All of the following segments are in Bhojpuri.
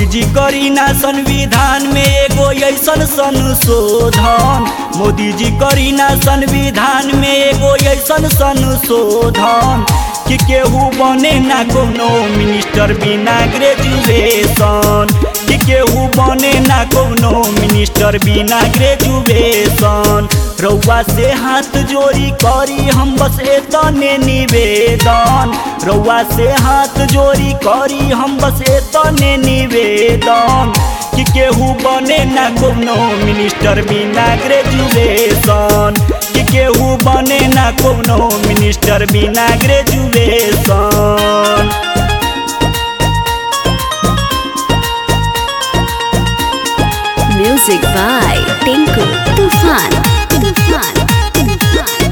जी करी ना संविधान में एगो ऐसन संशोधन मोदी जी करी ना संविधान में एगो ऐसन संशोधन कि केहू बने ना कोनो मिनिस्टर बिना ग्रेजुएशन कि केहू बने ना कोनो मिनिस्टर बिना ग्रेजुएशन रउआ से हाथ जोड़ी करी हम बस एतने निवेदन रउआ से हाथ जोड़ी करी हम बस एतने निवेदन कि केहू बने ना कोनो मिनिस्टर बिना ग्रेजुएशन कि केहू बने ना कोनो मिनिस्टर बिना graduation Music by Tinku Tufan. Tufan. Tufan.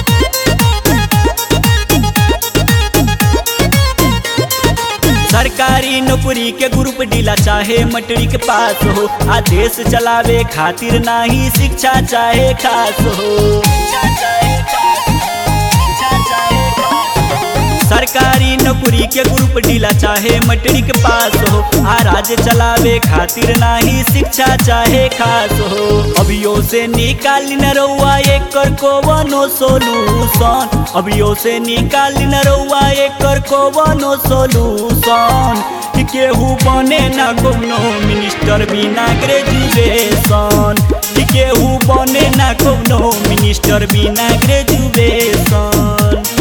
सरकारी नौकरी के ग्रुप डीला चाहे मटरी के पास हो आदेश चलावे खातिर नाही शिक्षा चाहे खास हो सरकारी नौकरी के ग्रुप डीला चाहे मटरी के पास हो आ राज्य चलावे खातिर नाही शिक्षा चाहे खास हो अभियो से निकाली न रउआ एकर कोवनो सोलूशन अभियो से निकाली न रउआ एकर कोवनो सोलूशन कि केहू बने ना कोनो मिनिस्टर बिना ग्रेजुएशन कि केहू बने ना कोनो मिनिस्टर बिना ग्रेजुएशन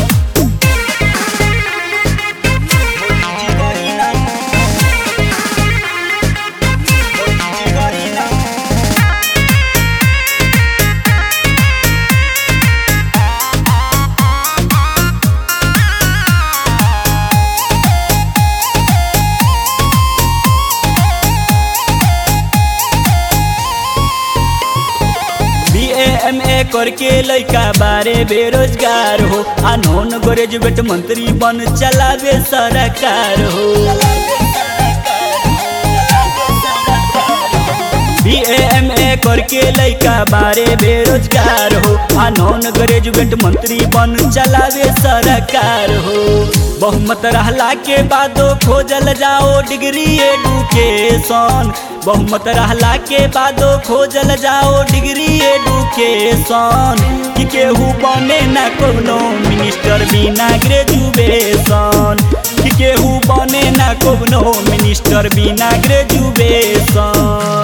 बी एम ए करके लइका बारे बेरोजगार हो अनोन ग्रेजुएट मंत्री बन चलावे सरकार हो बी एम ए करके लइका बारे बेरोजगार हो अनोन ग्रेजुएट मंत्री बन चलावे सरकार हो बहुमत रहला के बादो खोजल जाओ डिग्री एडुकेशन बहुमत रहला के बादो खोजल जाओ डिग्री एडुकेशन कि केहू बने ना कोनो मिनिस्टर बिना ग्रेजुएशन कि केहू बने ना कोनो मिनिस्टर बिना ग्रेजुएशन